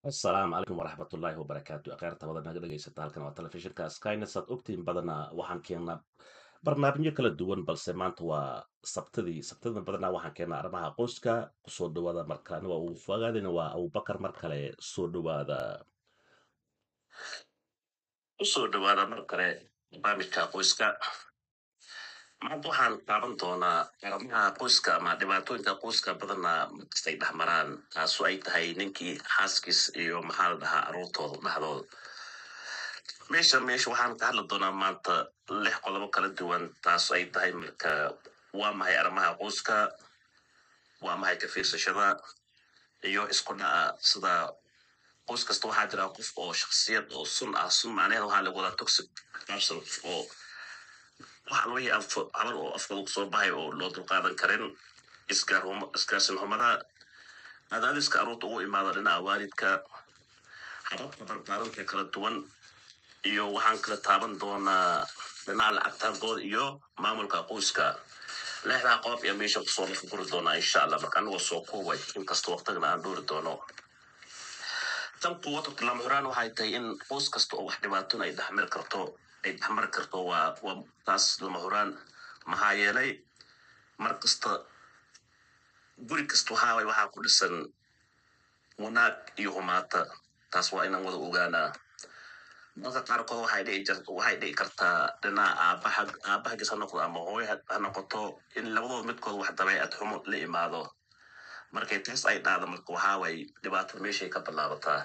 asalaamu calaykum waraxmatullaahi wabarakaatu akheerta wada naga dhegaysata halkan waa telefishinka skynes aad ogtiin badanaa waxaan keennaa barnaamijyo kala duwan balse maanta waa sabtadii sabtada badanaa waxaan keennaa arrimaha qoyska kusoo dhawaada markalena waa uu fogaadina waa abubakar mar kale soo dhawaada usoo dhawaada mar kale barnaamijka qoyska maanta waxaan taaban doonaa arrimaha qoyska ama dhibaatooyinka qoyska badanaa markastay dhex maraan taasu ay tahay ninkii xaaskiis iyo maxaa la dhahaa aruurtooda dhexdooda meesha meesha waxaan ka hadli doonaa maanta lix qodobo kala duwan taasu ay tahay marka waa maxay arrimaha qoyska waa maxay ka fiirsashada iyo isku dhaca sida qoys kasta waxaa jira qof oo shaksiyad oo sun ah sun macnaheeda waxaa lagu wadaa toxic person oo waxa wixii habal oo afkooda kusoo baxay oo loo dulqaadan karin isgaarsin xumada cadaadiska aruurta ugu imaada dhinaca waalidka hababka barbaarinta kala duwan iyo waxaan kala taaban doonaa dhinaca lacagtaagooda iyo maamulka qoyska lixdaa qodob iyo meesha kusoo lafa guri doonaa insha allah marka anigoo soo koobay inkasta waqtigana aan dhoori doono tan quwada lama huraan waxay tahay in qoys kasta oo wax dhibaatona ay dhexmari karto ay dhexmari karto waa waa taas lama huraan maxaa yeelay mar kasta guri kasta waxaa waay waxaa ku dhisan wanaag iyo humaata taas waa inaan wada ogaanaa dadka qaarkood waxay dhici jir waxay dhici kartaa dhinaca aabaha aabahagiis ha noqdo ama hooyo ha noqoto in labadooda midkood wax dabeecad xumo la imaado markay taas ay dhacdo marka waxaa waay dhibaato meeshay ka bilaabataa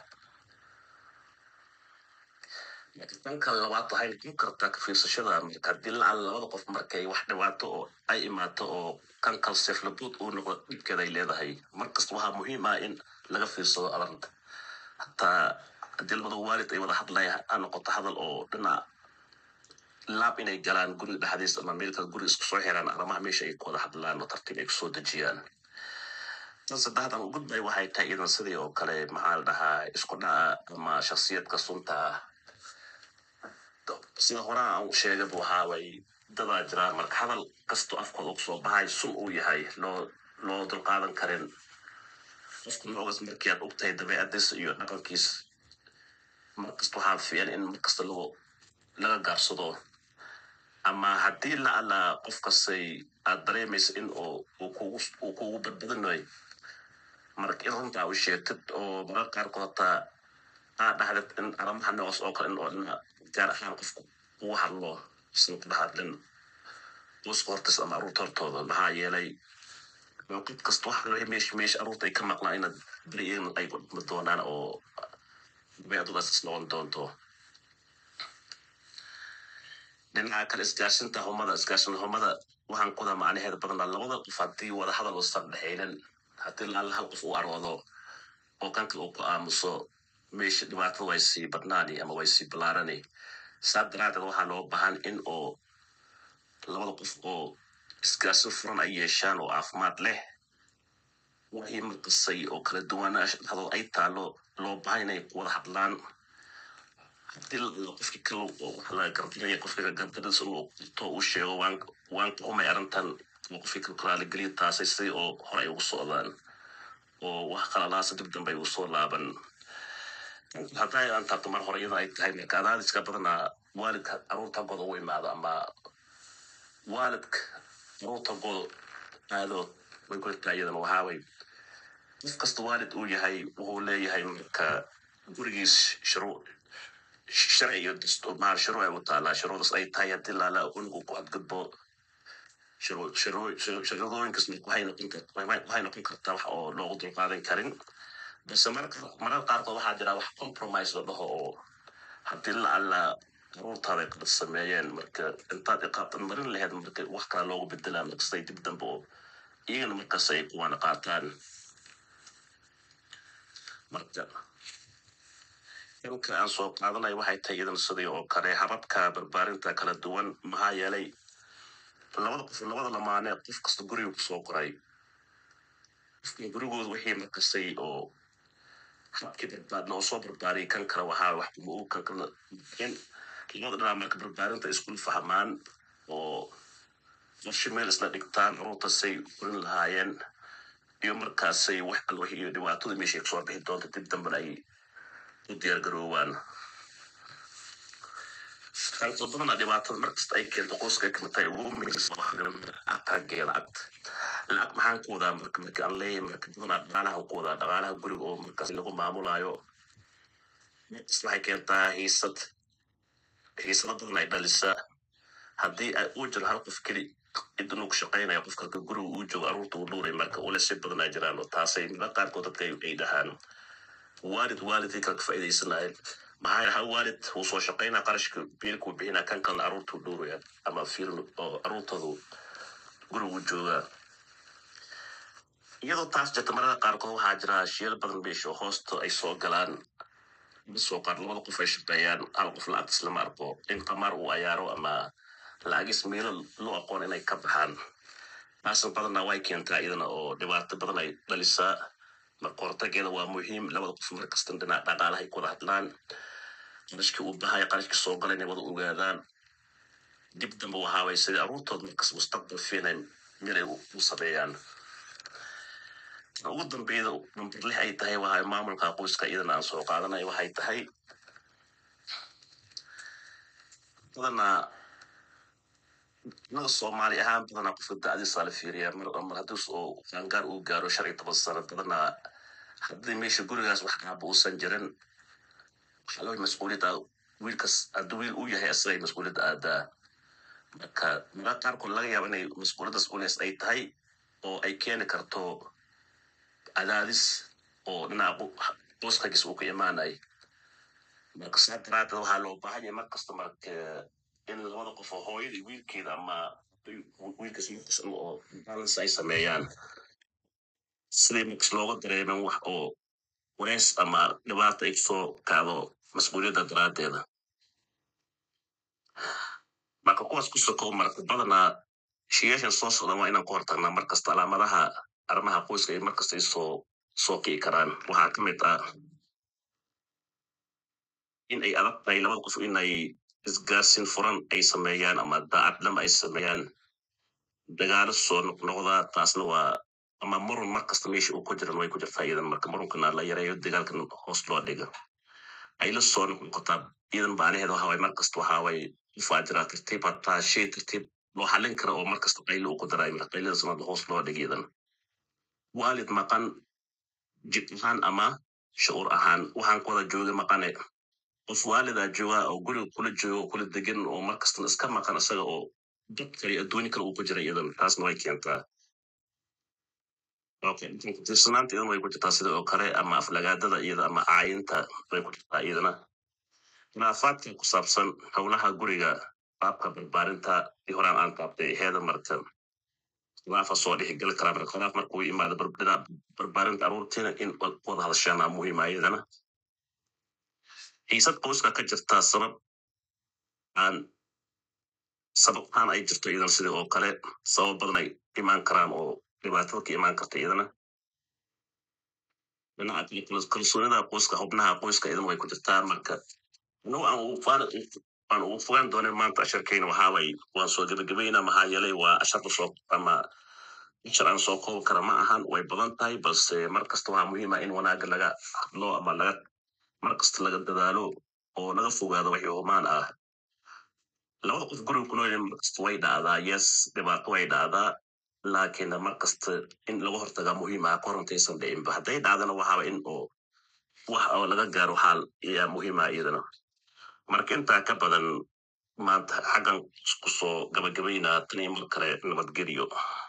dhanka labaad waxay noqon kartaa ka fiirsashada marka haddii lacal labada qof markay wax dhibaato oo ay imaato oo kan kalseflabood uu noqdo dhibkeeda ay leedahay markasta waxaa muhiim ah in laga fiirsado arinta hataa haddii labada waalid ay wada hadlaya ha noqoto hadal oo dhinac laab inay galaan guriga dhexdiis ama meelka guriga isku soo xiraan arrimaha meesha ay ku wada hadlaan oo tartiib ay kusoo dejiyaan tan saddexdan u gudbay waxay tahay idan sidii oo kale maxaa la dhahaa isku dhaca ama shaksiyadka sunta ah sida horaa aan u sheegaba waxaa way dadaa jiraa marka hadal kastoo afkooda kusoo baxay sun uu yahay loo loo dulqaadan karin qofka noogas markii aad ogtahay dabeecadiisa iyo dhaqankiis markasta waxaa fiican in markasta lagu laga gaarsado ama haddii la alla qof kastay aad dareemaysa in uu uu kugu uu kugu badbadinayo marka in runtaa u sheegtid oo mararka qaarkood hataa aa dhahdid in arrimaha noocaas oo kale in oo dhina gaar ahaan qofku ugu hadlo isna ku dhex hadlin qoyska hortiis ama aruurta hortooda maxaa yeelay qof kasta waxa laga meesha meesha aruurta ay ka maqlaan inaad beri in ay dhumi doonaan oo dabeecadoodaas is noqon doonto dhinaca kale isgaarsinta humada isgaarsin humada waxaan kuda macnaheeda badanaa labada qof haddii wada hadal uusan dhexaynin haddii laala hal qof uu aroodo oo kan kale uu ku aamuso meesha dhibaatada way sii badnaani ama way sii balaarani saa daraadeed waxaa loo baahan in oo labada qof oo isgaarsin furan ay yeeshaan oo caafimaad leh wixii markasay oo kala duwanaash dhexdood ay taalo loo baahan inay wada hadlaan haddii qofkii kale oo wax laga gardinaya qofkiga gardinadiisa inuu to uu sheego waan waan ka humay arrintan oo qofkii kale kalaaligelin taasay sidii oo hore ay ugu socdaan oo wax qalalaasa dib dambe ay ugu soo laaban hadday aan taabto mar hore iyada ay tahay marka adaadiska badanaa waalidka aruurta gooda ugu imaado ama waalidka aruurta gooda aadood way ku jirtaa iyadana waxaa way qof kasta waalid uu yahay wuxuu leeyahay marka gurigiis shuruuc sharci iyo dastuur maal shuruuc ay u taalaa shuruucdaas ay tahay haddii laala unigu ku hadgudbo shuruudooyinkaas waxay noqon kartaa waxay noqon kartaa wax oo loogu dulqaadan karin balse marka marar qaarkood waxaa jira wax compromise la dhaho oo haddii la alla aruurtaada ay qalad sameeyeen marka intaad iqaabtan marin laheyd marka wax kale loogu bedelaa markastay dib dambe oo iyagana markaas ay kuwana qaataan marka ilka aan soo qaadanay waxay tahay iyadan sidii oo kale hababka barbaarinta kala duwan maxaa yeelay labada qof labada lamaane qof kasta guriga kusoo qoray qofka gurigooda wixii markastay oo habkii barbaadna oo soo barbaariyay kan kale waxaa wax kuma og kan kale in labada dhinac marka barbaarinta iskul fahmaan oo qorshe meel isla dhigtaan aruurtasay korin lahaayeen iyo markaasay wax kale wixii iyo dhibaatada meeshay kasoo bixi doonta dib dambena ay u diyaar garoowaan sababto badana dhibaatada markasta ay keento qoyska ay kamid tahay ugu muhiimsangeeda lacagta lacag maxaan ku wadaa marka marka aan leeyahay marka badanaa dhaqaalaha ku wadaa dhaqaalaha guriga oo markaas lagu maamulayo markasta waxay keentaa hiisad hiisado badan ay dhalisaa haddii ay uu jiro hal qof keli cid inuu ku shaqaynaya qofka halka guriga uu joogo aruurta uu dhuuray marka ule si badan ay jiraan oo taasay mila qaarkood dadka ay ay dhahaan waalid waalidkii kala ka faa'iidaysanaya maxaa yahay hal waalid wuu soo shaqaynaa qarashka biilkuu bixinaa kan kalena aruurta uu dhuuraya ama fiilm oo aruurtoodu gurigu joogaa iyadoo taas jirta marada qaarkood waxaa jira shiyal badan beesha oo hoosta ay soo galaan soo qaar labada qof ay shaqeeyaan hal qof lacag islama arko in qamaar uu ayaaro ama lacagis meelo loo aqoon inay ka baxaan taasna badanna way keentaa iyadana oo dhibaato badan ay dhalisaa marka hortageeda waa muhiim labada qof markasta dhinac dhaqaalaha ay ku wada hadlaan qarashkii uu bahaya qarashkii soo gala inay wada ogaadaan dib dambe waxaa way sidii aruurtood markas mustaqbal fiinay meel ay u sameeyaan ugu dambeyda number lix ay tahay waxa maamulka qoyska iyadana aan soo qaadanay waxay tahay badanaa naga soomaali ahaan badanaa qofka da'diisa la fiiriyaa mar mar haddii oo qaangaar uu gaaro shan iyo toban sano badanaa haddii meesha gurigaas wax qaaba uusan jirin waxaa loo mas-uuliyadda wiilkas haddii wiil uu yahay asagay mas-uuliyadda aadaa marka mara qaarkood laga yaaba inay mas-uuliyaddaas uleys ay tahay oo ay keeni karto cadaadis oo dhinaca qoyskagiis uu ka imaanay marka saa daraadeed waxaa loo baahan yahay markasta marka in labada qof oo hooyada iyo wiilkeeda ama wiilkas markas oo balance ay sameeyaan sidii markas looga dareemin wax oo waleys ama dhibaata ay soo kacdo mas-uuliyadda daraadeeda marka kuwaas ku sokow marka badanaa shiyaashan soo socda waa inaan ku hortagnaa markasta calaamadaha arrimaha qoyska ay markasta ay soo soo kici karaan waxaa ka mid ah in ay adag tahay labada qof inay isgaarsin furan ay sameeyaan ama daacadnimo ay sameeyaan dagaalo soo noqnoqdaa taasna waa ama murun markasta meesha uu ku jiran way ku jirtaa iyadan marka murunkana la yareeyo dagaalkan hoos loo dhigo ay la soo noqnoqotaa iyadan baanaheeda waxa waye markasta waxa waye qofaa jiraa tartiib hataa shay tartiib loo xalin kara oo markasta qaylo uu ku daray marka qayladaas marka hoos loo dhigo iyadan waalid maqan jid ahaan ama shucuur ahaan waxaan ku wada jooga maqane qof waalidaa jooga oo guriga kula jooga oo kula degan oo markastana iska maqan isaga oo dad kale iyo adduunyo kale uu ku jira iyadan taasna way keentaa okay tirsanaanta iyadan way ku jirtaa sida oo kale ama aflagaadada iyada ama caayinta way ku jirtaa iyadana khilaafaadka ku saabsan howlaha guriga qaabka barbaarinta i horaan aan qaabtay heeda marka khilaafa soo dhexgeli karaa marka khilaaf markuu imaado dhinaca barbaarinta aruurtiina in wada hadashaan aa muhiima iyadana xiisad qoyska ka jirtaa sabab aan sababtaan ay jirto iyadan sidii oo kale sabab badan ay imaan karaan oo dhibaatada ka imaan karta iyadana dhinaca kale kalsoonida qoyska xubnaha qoyska iyadan way ku jirtaa marka anagu aan ugu faan aan ugu fogaan doonin maanta asharkeyna waxaa way waan soo gebagabayna maxaa yeelay waa asharka soo ama ashar aan soo koobi kara ma ahan way badan tahay balse mar kasta waxaa muhiima in wanaaga laga hadlo ama laga mar kasta laga dadaalo oo laga fogaado wixii humaan ah labada qof guriga ku nool markasta way dhacdaa yes dhibaato way dhacdaa laakiin mar kasta in laga hortagaa muhiim ah kahor intaysan dhicinba hadday dhacdana waxaaba in oo wax oo laga gaaro xaal ayaa muhiim ah iyadana marka intaa ka badan maanta xaggan kusoo gabagabaynaa tan iyo mar kale nabadgelyo